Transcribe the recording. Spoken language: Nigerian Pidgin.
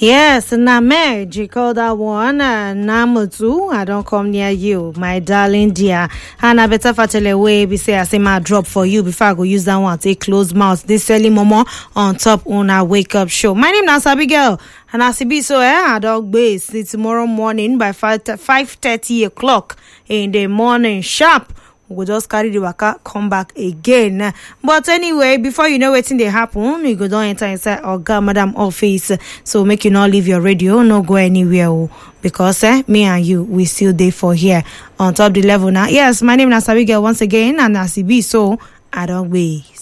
Yes, na marriage. You call that one. Uh, Namutu, I don't come near you, my darling dear. And I better fatele way be say I say my drop for you before I go use that one. Take close mouth. This early momo on top on our wake up show. My name is Abigail. And as it be so, eh, I don't base tomorrow morning by 5 5.30 o'clock in the morning sharp. we go just carry the waka come back again but anyway before you know wetin dey happen you go don enter inside oga madam office so make you no leave your radio no go anywhere o because eh me and you we still dey for here on top the level now yes my name na sabi girl once again and as e be so i don gbase.